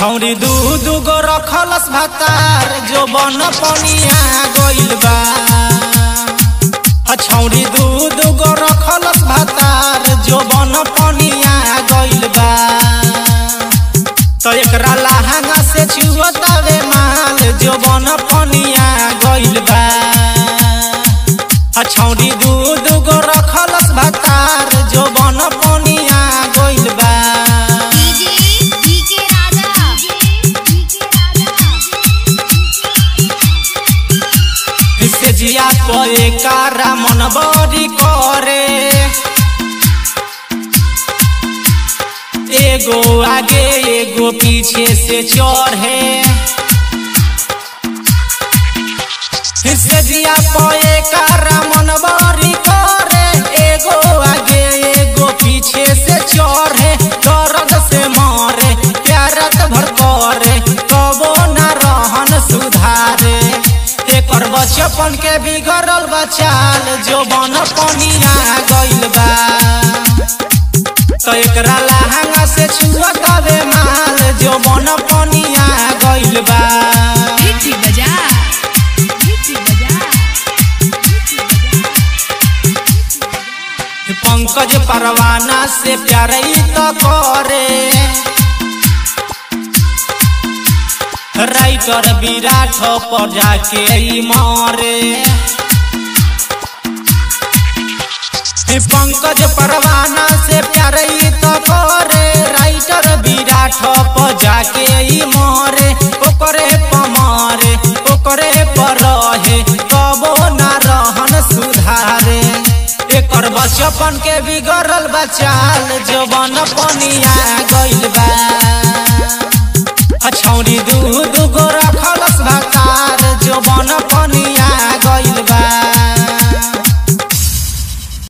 छौरी दू दू गो रखलस भातार जो बन पनिया गइल बा छौरी दू दू गो रखलस भातार जो बन पनिया गइल बा तो एकरा लहंगा से छुअतावे माल जो बन पनिया गइल बा छौरी दू दू गो रखलस भातार जो बन पनिया गइल बा DJ DJ Raja DJ Raja से जिया पे कारा मन बड़ी करे एगो आगे एगो पीछे से चढ़े से जिया पे कारा मन बड़ी करे एगो आगे एगो पीछे से चढ़े दर्द से मरे प्यारत भर करे कबो न रहन सुधारे एकर बचपन के बिगड़ल बचाल जो बन पनिया गइल बा तो एकरा लहंगा से छुआ कबे माल जो बन पनिया गइल बा मिठी बजा मिठी बजा मिठी बजा पंकज परवाना से प्यार ई तो करे राइटर विराट पर जाके ई मारे पंकज परवाना से प्यार ई तो करे राइटर विराट पर जाके ई मारे ओकरे पमारे ओकरे पर रहे कबो ना रहन सुधारे एकर बचपन के बिगड़ल बचाल जो बन पनिया